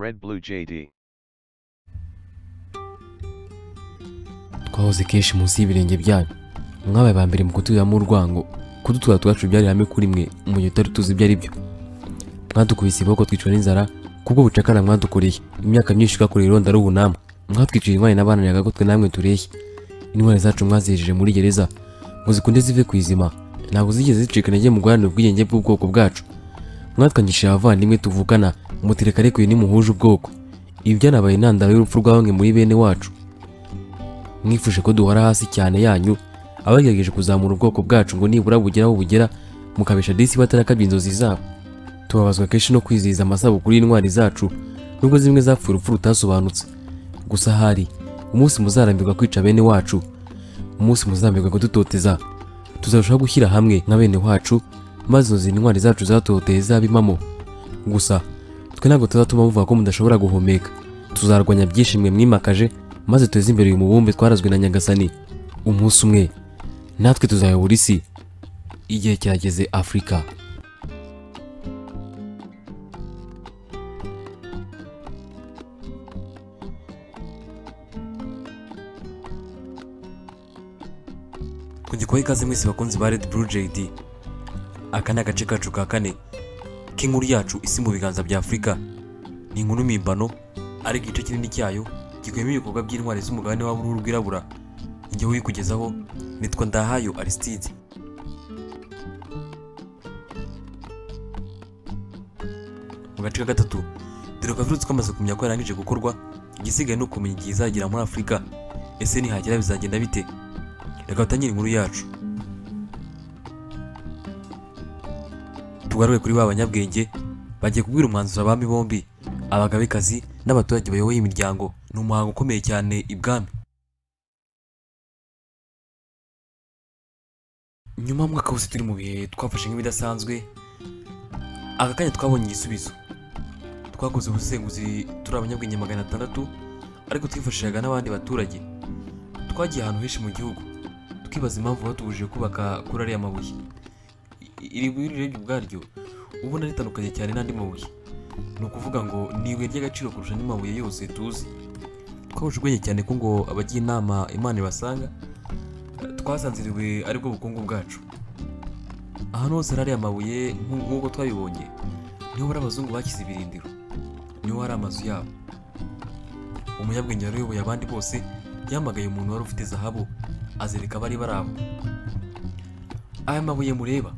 Red Blue JD. twahoze kenshi munsi y'ibirenge byanyu mwabaye ba mbere mu kuturamo urwango kudutura twacu byari ihame kuri mwe mu gihe utari tuzi ibyo ari byo mwadukubise iboko twicwa n'inzara kubwo bucakara mwadukoreye imyaka myinshi twakoreye ironda ruhu namwe mwatwiciye indwara n'abananiraga ko twe namwe tureshye intwari zacu mwazihejeje muri gereza ngo zikunde zive ku izima ntabwo zigeze zicika intege mu guharanira ubwigenge bw'ubwoko bwacu mwatwangishije abavandimwe tuvukana mutereka ariko uyu nimuhuje ubwoko ibi byanabaye intandaro y'urupfu rwa bamwe muri bene wacu mwifuje ko duhora hasi cyane yanyu abagerageje kuzamura ubwoko bwacu ngo nibura bugera aho bugera mukabesha disi batarakabye inzozi zabo tubabazwa kenshi no kwizihiza amasabukuru y'intwari zacu nubwo zimwe zapfuye urupfu rutasobanutse gusa hari umunsi muzarambirwa kwica bene wacu umunsi muzarambirwa kudutoteza tuzarushaho gushyira hamwe nka bene wacu maze inzozi intwari zacu zatoteye zabe impamo gusa twe ntabwo tuzatuma muvuga ko mudashobora guhumeka tuzarwanya byinshi mwe mwimakaje maze teze imbere uyu mubumbe twarazwe na nyagasani umunsi umwe natwe tuzayobora isi igihe kirageze afurika kugikoha ikaze mwese bakunzi ba red blue jd aka ni agace kacu ka kane k'inkuru yacu isi mu biganza bya afurika ni inkuru mpimbano ariko igice kinini cyayo gikuyemo ibikorwa by'intwari z'umugabane w'uruhu rwirabura igihe uyikugezaho nitwa ndahayo aristide mu gace ka gatatu dore ko avirutse twamaze kumenya ko yarangije gukorwa igisigaye ni ukumenya igihe izagera muri afurika ese nihagera bizagenda bite reka dutangire inkuru yacu tugaruke kuri ba banyabwenge bagiye kubwira umwanzuro abami bombi abagabekazi n'abaturage bayoboye imiryango ni umuhango ukomeye cyane ibwami nyuma y'umwaka wose turi mu bihe twafashe nk'ibidasanzwe aka kanya twabonye igisubizo twakoze ubusenguzi turi abanyabwenge magana atandatu ariko twifashishaga n'abandi baturage twagiye ahantu henshi mu gihugu twibaza impamvu batubujije kubaka kuri ariya mabuye I- iri buye urebye ubwaryo ubona ritandukanye cyane n'andi mabuye ni ukuvuga ngo ni ibuye ry'agaciro kurusha andi mabuye yose tuzi twahuje ubwenge cyane ko ngo abagira inama imana ibasanga twasanze iri buye aribwo bukungu bwacu ahantu hose hari aya mabuye nk'u- nk'uko twabibonye niho hari abazungu bashyize ibirindiro niho hari amazu yabo umunyabwenge wari uyoboye abandi bose yahamagaye umuntu wari ufite zahabu azereka abari bari aho aya mabuye mureba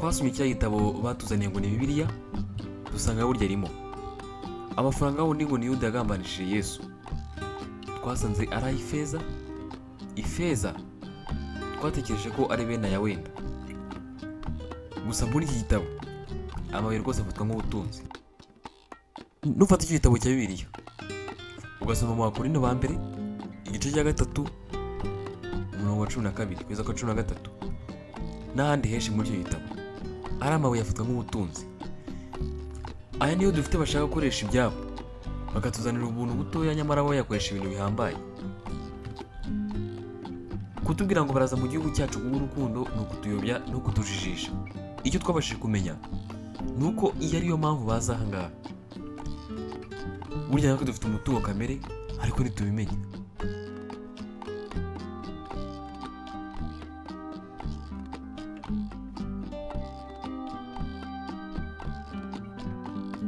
twasomye cya gitabo batuzaniye ngo ni bibiliya dusanga burya arimo amafaranga aho ni ngo ni yuda yagambanishije yesu twasanze ari ay'ifeza ifeza twatekereje ko ari bene aya wenda gusa muri iki gitabo amabuye rwose afatwa nk'ubutunzi nufata icyo gitabo cya bibiliya ugasoma mu bakorino ba mbere igice cya gatatu umurongo wa cumi na kabiri kugeza ku wa cumi na gatatu n'ahandi henshi muri icyo gitabo ari amabuye afatwa nk'ubutunzi aya niyo dufite bashaka gukoresha ibyabo bakatuzanira ubuntu butoya nyamara bo yakoresha ibintu bihambaye kutubwira ngo baraza mu gihugu cyacu kubw'urukundo ni ukutuyobya ni ukutujijisha icyo twabashije kumenya ni uko iyo ariyo mpamvu baza aha ngaha burya natwe dufite umutungo kamere ariko ntitubimenya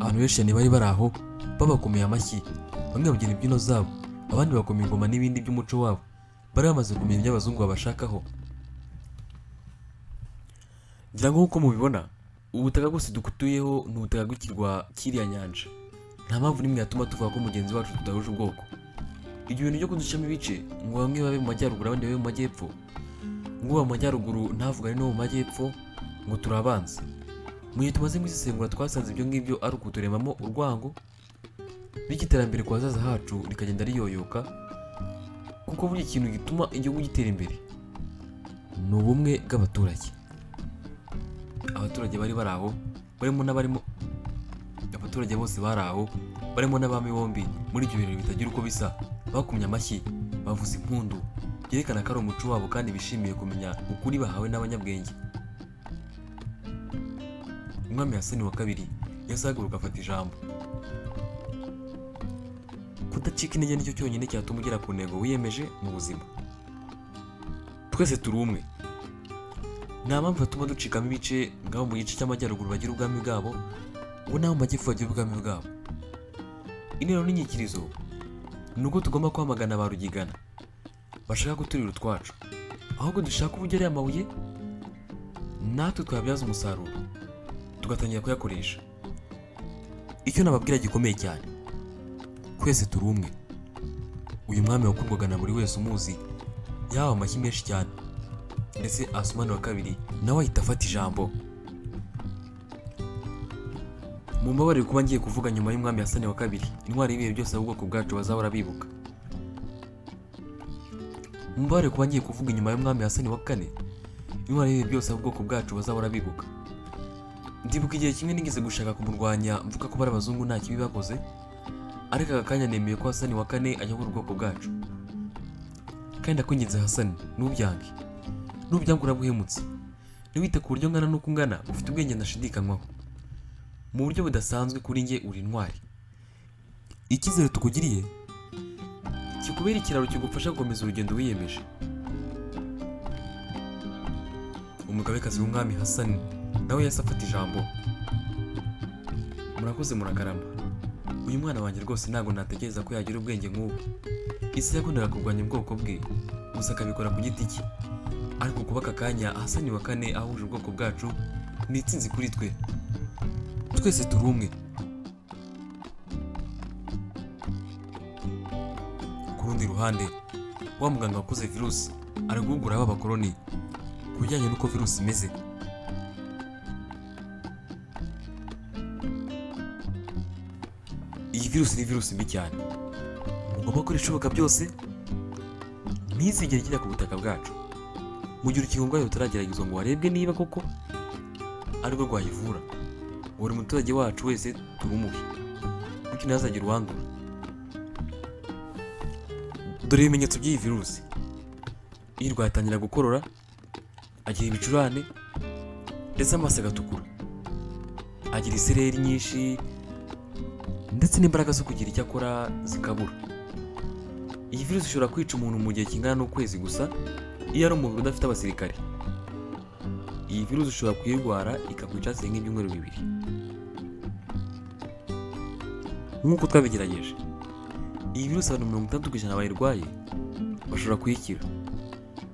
abantu benshi cyane bari bari aho babakomeye amashyi bamwe babyina imbyino zabo abandi bakoma ingoma n'ibindi by'umuco wabo bari bamaze kumenya ibyo abazungu babashakaho ngira ngo nk'uko mubibona ubu butaka bwose dukutuyeho ni ubutaka bw'ikirwa cy'iriya nyanja nta mpamvu n'imwe yatuma tuvuga ko mugenzi wacu tudahuje ubwoko ibyo bintu byo kuducamo ibice ngo bamwe babe mu majyaruguru abandi babe mu majyepfo ngo uba mu majyaruguru ntavugane n'uwo mu majyepfo ngo turi abanzi mu gihe tumaze kuzisengura twasanze ibyo ngibyo ari ukuturemamo urwango bityo iterambere ku hazaza hacu rikagenda riyoyoka kuko buri kintu gituma igihugu gitera imbere ni ubumwe bw'abaturage abaturage bari bari aho barimo n'abarimo abaturage bose bari aho barimo n'abami bombi muri ibyo birori bitagira uko bisa bakumye amashyi bavuza impundu byerekana ko ari umuco wabo kandi bishimiye kumenya ukuri bahawe n'abanyabwenge umwami yasani wa kabiri yazaguruka afata ijambo kudacika intege nicyo cyonyine cyatuma ugera ku ntego wiyemeje mu buzima twese turi umwe nta mpamvu yatuma ducikamo ibice ngabo mu gice cy'amajyaruguru bagira ubwami bwabo ngo n'abo mu majyepfo bagira ubwami bwabo intero n'inyikirizo ni uko tugomba kwamagana ba rugigana bashaka guturira utwacu ahubwo dushaka uburyo ariya mabuye natwe twabyaza umusaruro tugatangira kuyakoresha icyo nababwira gikomeye cyane twese turi umwe uyu mwami wakundwaga na buri wese umuzi yahawe amashyi menshi cyane ndetse asumani wa kabiri nawe ahita afata ijambo mumbabarire kuba ngiye kuvuga nyuma y'umwami yasani wa kabiri intwari y'ibihe byose ubwoko bwacu bazahora bibuka mumbabarire kuba ngiye kuvuga inyuma y'umwami yasani wa kane intwari y'ibihe byose ubwoko bwacu bazahora bibuka ndibuka igihe kimwe nigeze gushaka kumurwanya mvuga ko bari abazungu nta kibi bakoze ariko aka kanya nemeye ko hasani wa kane ayobora ubwoko bwacu kandi akunginze hasani ntubyange nubyange urabuhemutse ntiwite ku buryo ngana n'uko ungana ufite ubwenge ndashidikanywaho mu buryo budasanzwe kuri njye uri intwari icyizere tukugiriye kikubera ikiraro kigufasha gukomeza urugendo wiyemeje umugabekazi w'umwami hasani nawe yahise afata ijambo murakoze murakarama uyu mwana wanjye rwose ntabwo natekereza ko yagira ubwenge nk'ubu isi yakundaga kurwanya ubwoko bwe gusa akabikora ku giti cye ariko kuba aka kanya ahasani wa kane ahuje ubwoko bwacu ni itsinzi kuri twe twese turi umwe ku rundi ruhande wa muganga wakoze virusi ari guhugura b'abakoroni ku bijyanye n'uko virusi imeze iyi virusi ni virusi mbi cyane mugomba gukora ibishoboka byose ntizigere ijya ku butaka bwacu mu gihe urukingo rwayo rutarageragezwa ngo harebwe niba koko ari rwo rwayivura buri muturage wacu wese turumuhe bityo ntazagire uwandura dore ibimenyetso by'iyi virusi iyo rwatangira gukorora agira ibicurane ndetse amaso agatukura agira isereri nyinshi ndetse n'imbaraga zo kugira icyo akora zikabura iyi virusi ishobora kwica umuntu mu gihe kingana n'ukwezi gusa iyo ari umubiri udafite abasirikare iyi virusi ushobora kuyirwara ikakwica hasigaye nk'ibyumweru bibiri nk'uko twabigerageje iyi virusi abantu mirongo itandatu ku ijana bayirwaye bashobora kuyikira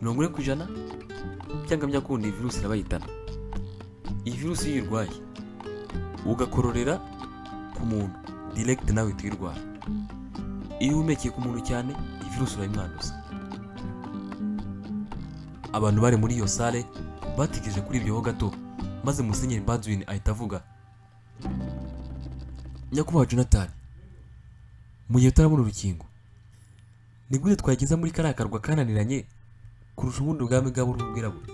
mirongo ine ku ijana cyangwa byakundi iyi virusi irabayitana iyi virusi iyo uyirwaye ugakororera ku muntu diregiti nawe tuyirwara iyo uhumekeye ku muntu cyane iyi virusi urayimwanduza abantu bari muri iyo sale bategereje kuri ibyo ho gato maze musenyeri badwin ahita avuga nyakubahwa jonathan mu gihe utarabona urukingo ni gute twageza muri kariya karwa kananiranye kurusha ubundi ubwami bw'aburuhu bwirabura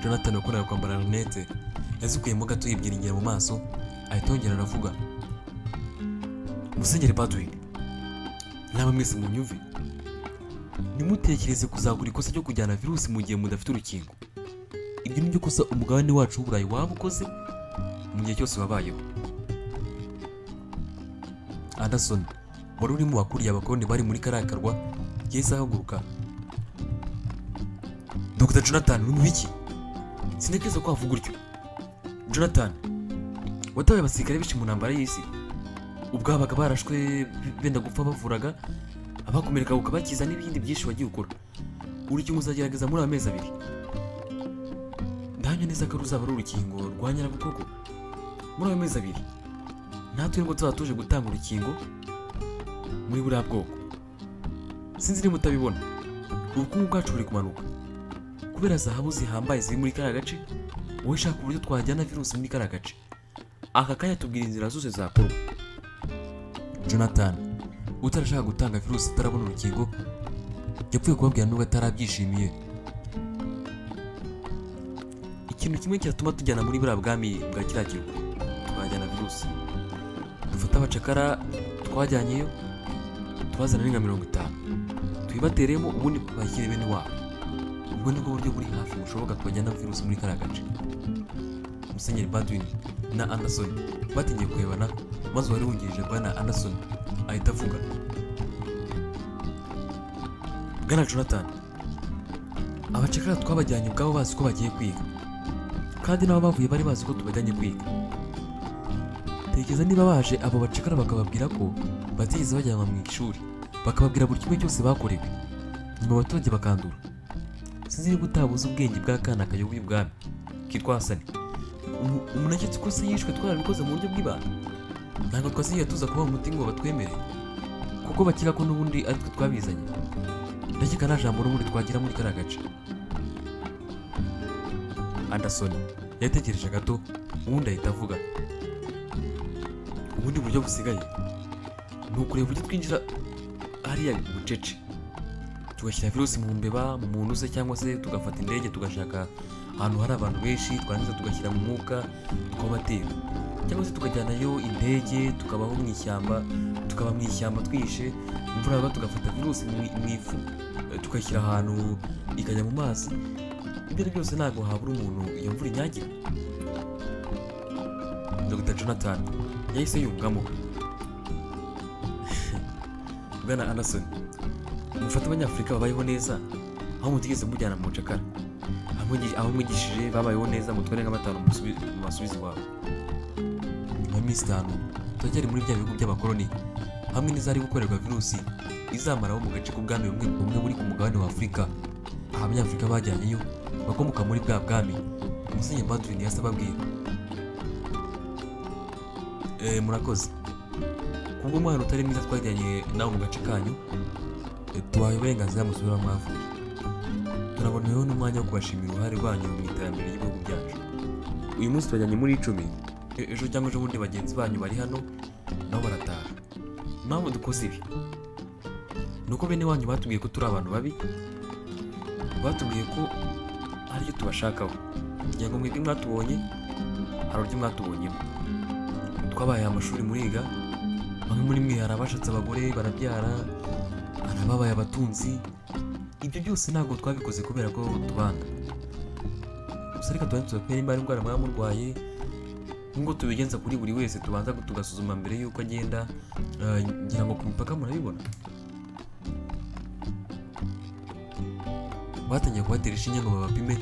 jonathan wakundaga kwambara rinete yazikuyemo gato yibyiringira mu maso ahita yongera aravuga musenyeri badwin naba mwese mu nyumve ntimutekereze kuzagura ikosa ryo kujyana virusi mu gihe mudafite urukingo ibyo ni byo kosa umugabane wacu w'uburayi waba ukoze mu gihe cyose wabayeho anderson wari urimo wakuriye abakoroni bari muri kariya karwa yahise ahaguruka dr jonathan uri mu biki sintekereza ko wavuga utyo jonathan watabaye abasirikare benshi mu ntambara y'isi ubwabaga barashwe benda gupfa bavuraga abakomereka ukabakiza n'ibindi byinshi wagiye ukora urukingo uzagerageza muri amezi abiri ndahamya neza ko ruzaba ari urukingo rwa nyirabukoko muri ayo mezi abiri natwe nubwo tuzaba tuje gutanga urukingo muri buriya bwoko sinzi niba utabibona ubukungu bwacu buri kumanuka kubera zahabu zihambaye ziri muri kariya gace wowe shaka uburyo twajyana virusi muri kariya gace aka kanya tubwira inzira zose zakorwa jonathan utarashaka gutanga virusi utarabona urukingo yapfuye kubabwira nubwo atarabyishimiye ikintu kimwe cyatuma tujyana muri buriya bwami bwa kiriya kirwa twajyana virusi dufate abacakara twajyanyeyo tubazana n'inka mirongo itanu tuyibateremo ubundi bakire bene wabo ubwo ni bwo buryo buri hafi bushoboka twajyana virusi muri kariya gace musenyeri badwin na anderson batingiye kurebana maze uwari wungirije bwana anderson ahita avuga bwana jonathan abacakara twabajyanye ubwabo bazi ko bagiye kwiga kandi n'abo bavuye bari bazi ko tubajyanye kwiga tekereza niba baje abo bacakara bakababwira ko batigeze bajyanwa mu ishuri bakababwira buri kimwe cyose bakorewe nyuma abaturage bakandura sinzi niba utabuze ubwenge bw'akana kayoboye ubwami kitwa hasani Umu- umuntu aketse ko se yishwe twarabikoze mu buryo bw'ibanga ntabwo twasigaye tuza kubaha umuti ngo batwemere kuko bakira ko n'ubundi aritwe twabizanye ndakeka nta jambo n'ubundi twagira muri kariya gace anderson yatekereje gato ubundi ahita avuga ubundi buryo busigaye ni ukureba uburyo twinjira hariya bucece tugashyira virusi mu mbeba mu muntu se cyangwa se tugafata indege tugashaka ahantu hari abantu benshi twarangiza tugashyira mu mwuka tukabatera cyangwa se tukajyanayo indege tukabaho mu ishyamba tukaba mu ishyamba twihishe imvura yagwa tugafata virusi mu mu ifu eh, tukayishyira ahantu ikajya mu mazi ibyo ari byose ntabwo habura umuntu iyo mvura inyagira dr jonathan yahise yungamo bwana anderson mufate abanyafurika babayeho neza aho mutigeze mujyana mu bucakara aho mwigi- aho mwigishije babayeho neza mutware nka batanu musubi- mu basubizi iwabo nyuma y'iminsi itanu turacyari muri bya bihugu by'abakoloni hamwe n'izari gukorerwa virusi izamaraho mu gace k'ubwami bumwe bumwe buri ku mugabane wa afurika aha abanyafurika bajyanyeyo bakomoka muri bwa bwami umusenyeri badwin yase ababwira Eh, murakoze kubwo umwana utari mwiza twajyanye nawe mu gace kanyu tubahaye uburenganzira musubira mwavuye turaboneyeho n'umwanya wo kubashimira uruhare rwanyu mu iterambere ry'ibihugu byacu uyu munsi turajyanye muri icumi E- ejo cyangwa ejobundi bagenzi banyu bari hano nabo barataha impamvu dukoze ibi ni uko bene wanyu batubwiye ko turi abantu babi batubwiye ko hari icyo tubashakaho kugira ngo mwebwe mwatubonye hari uburyo mwatubonyemo twabaye amashuri muriga bamwe muri mwe hari abashatse abagore barabyara hari ababaye abatunzi ibyo byose ntabwo twabikoze kubera ko tubanga gusa reka tubanze tubapere imba indwara mwaba murwaye nk'uko tubigenza kuri buri wese tubanza tugasuzuma mbere y'uko agenda eh, ngira ngo ku mipaka murabibona batangiye kubatera inshinge ngo babapime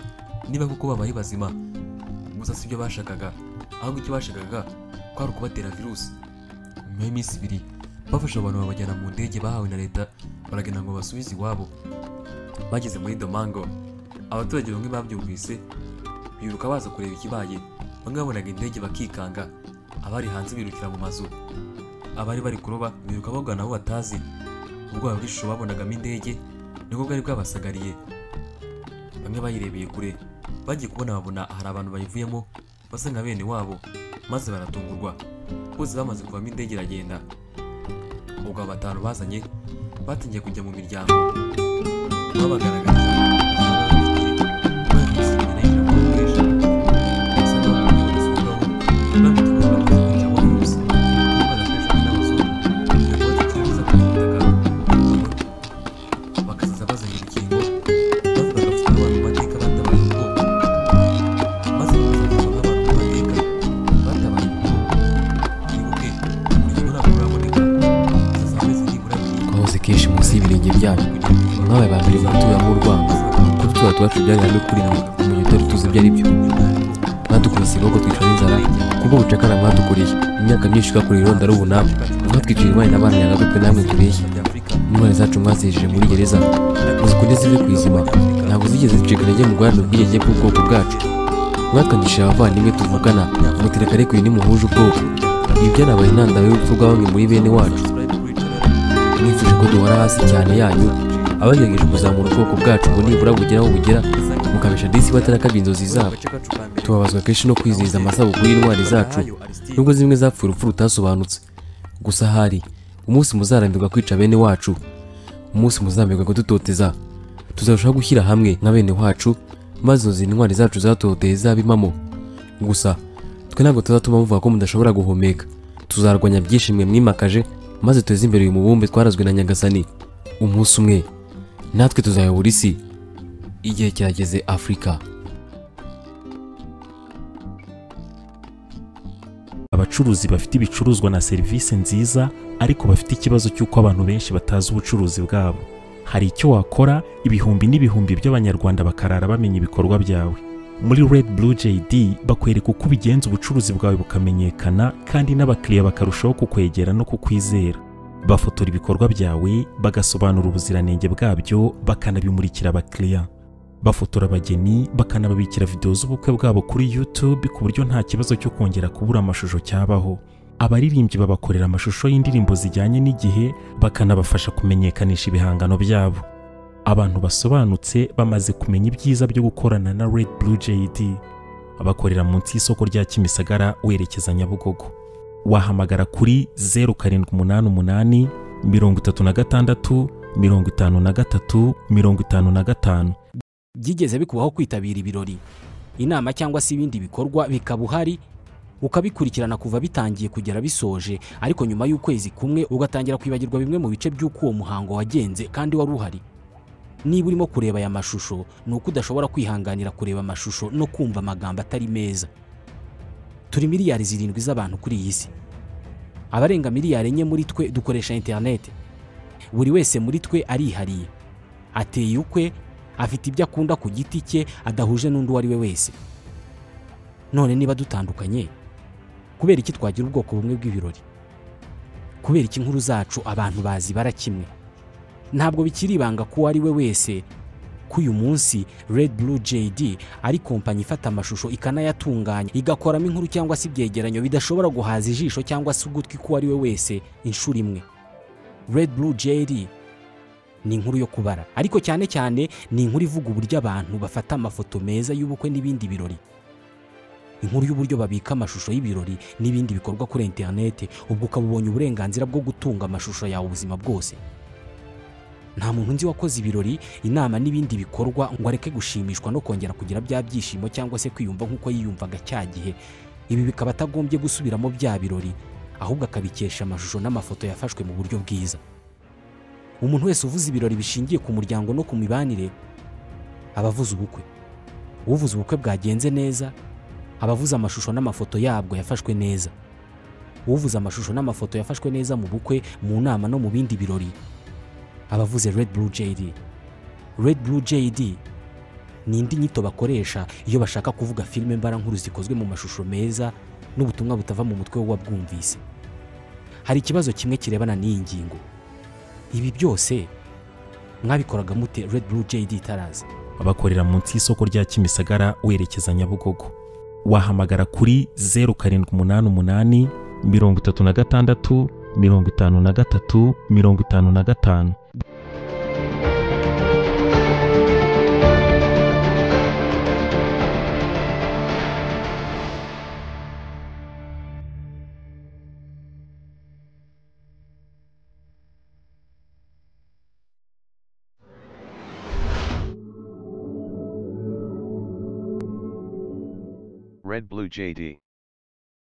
niba koko baba ari bazima gusa si byo bashakaga ahubwo icyo bashakaga kwari ukubatera virusi nyuma y'iminsi ibiri bafashe abantu babajyana mu ndege bahawe na leta baragenda ngo basubize iwabo bageze muri domango abaturage bamwe babyumvise biruka baza kureba ikibaye bamwe babonaga indege bakikanga abari hanze birukira mu mazu abari bari kuroba biruka bagana aho batazi ubwoba bw'ishusho babonagamo indege nibwo bwari bwabasagariye bamwe bayirebeye kure bagiye kubona babona hari abantu bayivuyemo basa nka bene wabo maze baratungurwa bose bamaze kuvamo indege iragenda ubwo abo batanu bazanye batangiye kujya mu miryango babagaragaza bakazaza bazanye urukingo maze bagapfuka abantu mu mateka batabaye ubwoko maze bakazapfuka abantu mu mateka batabaye ubwoko twibuke urukingo ntabwo ruraboneka zazameze nibura twahoze kenshi munsi y'ibirenge byayo mwabaye ba mbere baturamo urwango kuri tuba tubacu byari n'ukuri na mu gihe utari tuzi ibyo ari byo mwadukubise iboko twica n'inzara kubwo bucakara mwadukoreye imyaka myinshi twakoreye ironda ari ubunani mwatwicira indwara n'abana yagagutwe namwe tubeshya by'afurika n'intwari zacu mwazijeje muri gereza muzikunde zive ku izima ntabwo zigeze zicika intege mu guharanira ubwigenge bw'ubwoko bwacu mwakanyishije abavandimwe tuvugana mutira kare ku bintu muhuje ubwoko ibi byanabaye intandaro y'urupfu rwa bamwe muri bene wacu mwifuje ko duhora hasi cyane yanyu abagerageje kuzamura ubwoko bwacu ngo nibura bugera aho bugera mukabisha disi batarakabye inzozi zabo tubabazwa kenshi no kwizihiza amasabukuru y'intwari zacu nubwo zimwe zapfuye urupfu rutasobanutse gusa hari umunsi muzarambirwa kwica bene wacu umunsi muzarambirwa kudutoteza tuzarushaho gushyira hamwe nka bene wacu maze izo intwari zacu zatoteye zabe impamo gusa twe ntabwo tuzatuma muvuga ko mudashobora guhumeka tuzarwanya byinshi mwe mwimakaje maze teze imbere uyu mubumbe twarazwe na nyagasani umunsi umwe natwe tuzayobora isi igihe cyageze afurika abacuruzi bafite ibicuruzwa na serivisi nziza ariko bafite ikibazo cy'uko abantu benshi batazi ubucuruzi bwabo hari icyo wakora ibihumbi n'ibihumbi by'abanyarwanda bakarara bamenya ibikorwa byawe muri red blue jd bakwereka uko ubigenza ubucuruzi bwawe bukamenyekana kandi n'abakiriya bakarushaho kukwegera no kukwizera bafotora ibikorwa byawe bagasobanura ubuziranenge bwabyo bakanabimurikira abakiriya bafotora abageni bakanababikira videwo z'ubukwe bwabo kuri YouTube ku buryo nta kibazo cyo kongera kubura amashusho cyabaho abaririmbyi babakorera amashusho y'indirimbo zijyanye n'igihe bakanabafasha kumenyekanisha ibihangano byabo abantu basobanutse bamaze kumenya ibyiza byo gukorana na Red Blue JD bakorera munsi y'isoko rya Kimisagara werekeza Nyabugogo wahamagara kuri 0788 36 53 55 byigeze bikubaho kwitabira ibirori inama cyangwa se ibindi bikorwa bikaba uhari ukabikurikirana kuva bitangiye kugera bisoje ariko nyuma y'ukwezi kumwe ugatangira kwibagirwa bimwe mu bice by'uko uwo muhango wagenze kandi wari uhari niba urimo kureba aya mashusho ni uko udashobora kwihanganira kureba amashusho no kumva amagambo atari meza turi miliyari zirindwi z'abantu kuri iyi si abarenga miliyari enye muri twe dukoresha interineti buri wese muri twe arihariye ateye ukwe afite ibyo akunda ku giti cye adahuje n'undi uwo ari we wese none niba dutandukanye kubera iki twagira ubwoko bumwe bw'ibirori kubera iki inkuru zacu abantu bazibara kimwe ntabwo bikiri ibanga ko uwo ari we wese ko uyu munsi Red Blue JD ari kompanyi ifata amashusho ikanayatunganya igakoramo inkuru cyangwa se ibyegeranyo bidashobora guhaza ijisho cyangwa se ugutwi k'uwo ari we wese inshuro imwe Red Blue JD ni inkuru yo kubara ariko cyane cyane ni inkuru ivuga uburyo abantu bafata amafoto meza y'ubukwe n'ibindi birori inkuru y'uburyo babika amashusho y'ibirori n'ibindi bikorwa kuri interineti ubwo ukaba ubonye uburenganzira bwo gutunga amashusho yawe ubuzima bwose nta muntu nzi wakoze ibirori inama n'ibindi bikorwa ngo areke gushimishwa no kongera kugira bya byishimo cyangwa se kwiyumva nk'uko yiyumvaga cya gihe ibi bikaba atagombye gusubiramo bya birori ahubwo akabikesha amashusho n'amafoto yafashwe mu buryo bwiza umuntu wese uvuza ibirori bishingiye ku muryango no ku mibanire aba avuze ubukwe uvuze ubukwe bwagenze neza aba avuze amashusho n'amafoto yabwo yafashwe neza uvuze amashusho n'amafoto yafashwe neza mu bukwe mu nama no mu bindi birori aba avuze Red Blue JD Red Blue JD ni indi nyito bakoresha iyo bashaka kuvuga filime mbarankuru zikozwe mu mashusho meza n'ubutumwa butava mu mutwe w'uwabwumvise hari ikibazo kimwe kirebana n'iyi ngingo ibi byose mwabikoraga mute Red Blue JD itaraza bakorera munsi y'isoko rya Kimisagara werekeza Nyabugogo wahamagara kuri 0788 36 53 55 Red Blue JD.